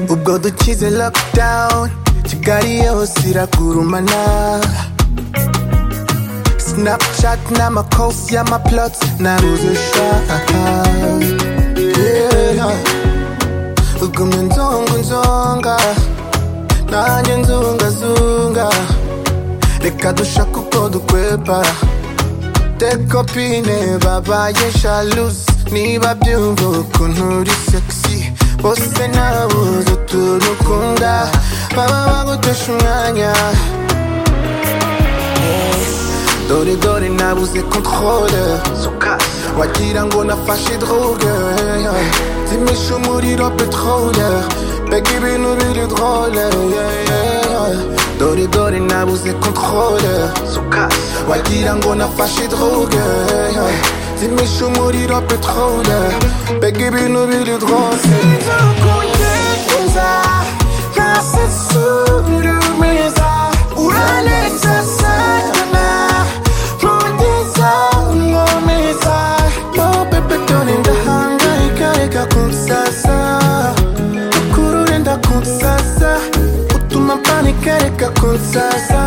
ubwo dukize lockdown kigali yose iragurumana snapchat n'amakosi y'amaplots naruzeshaka yeah. ugumye nzonga nzonga nanjye nzungazunga reka dushaka uko dukwepa tekopine babaye shalusi niba byumva ukuntu uri sexy bose nabuze turukunda baba bagutesha umwanya dore dore nabuze controle wagira ngo nafashe droge zimisha umuriro petrole mbega ibintu biri drole dore dore nabuze controle wagira ngo nafashe droge zimisha umuriro petrole mbega ibintu biri drose sinzokugekuza ntasesurumiza uranetse sana ntugiza nkomeza no bebe dore ndahangayika reka kunsasa ukurure ndakunsasa utuma mpanika reka kunsasa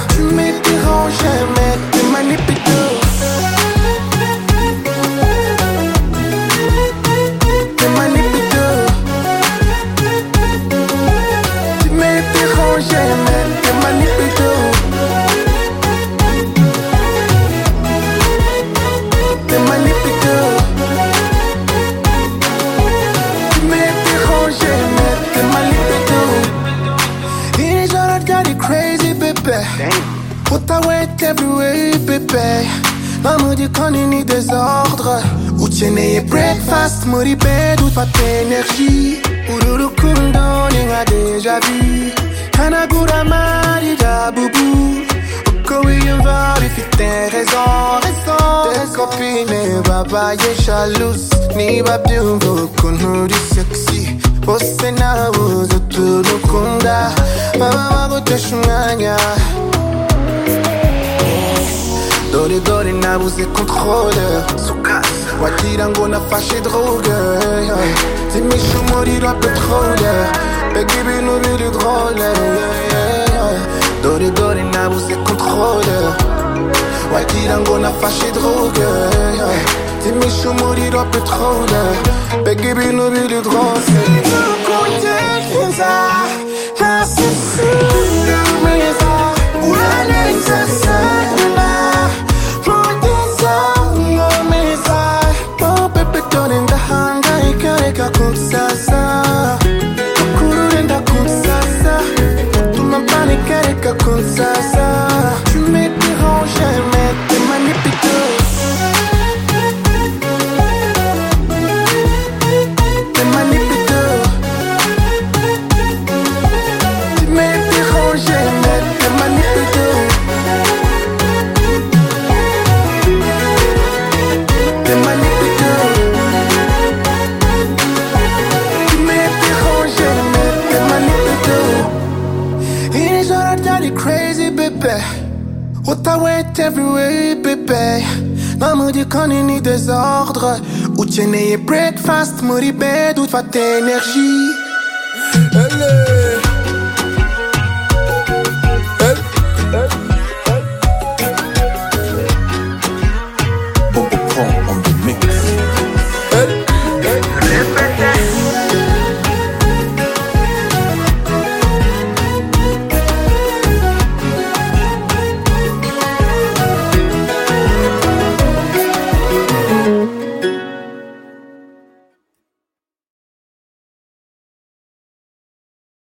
tu me déranges mais tu manipules Tu manipules. Tu me déranges, mais tu manipules. Tu manipules. Tu me déranges, mais tu manipules. Iri joro ryari crazy, baby. Puta wet everywhere, baby. Nta mu gikoni ni désordre ukeneye breakfast muri bed ufata energy uru rukundo ni nka deja vu hanagura amari ya bubu uko wiyumva bifite raison raison kopine babaye jalouse niba byumva ukuntu uri sexy bose nabuze turukunda baba bagutesha umwanya dore dore nabuze controle wagira ngo nafashe droge zimisha umuriro petrole mbega ibintu biri drole dore dore nabuze controle wagira ngo nafashe droge zimisha umuriro petrole mbega ibintu biri drose ntukungereza ntasisira meza uraneza sana ntugiza nkomeza oh bebe dore ndahangayika reka kunsasa ukurure ndakunsasa utuma mpanika reka kunsasa tu me déranges mais tu manipules Tu manipules. Tu me déranges mais tu manipules. Tu manipules. Tu me déranges, mais tu manipules. Iri joro ryari crazy, baby. Utawait everywhere, baby. Nta mu gikoni ni désordre. Ukeneye breakfast muri bed ufata energy. Ele. Ele.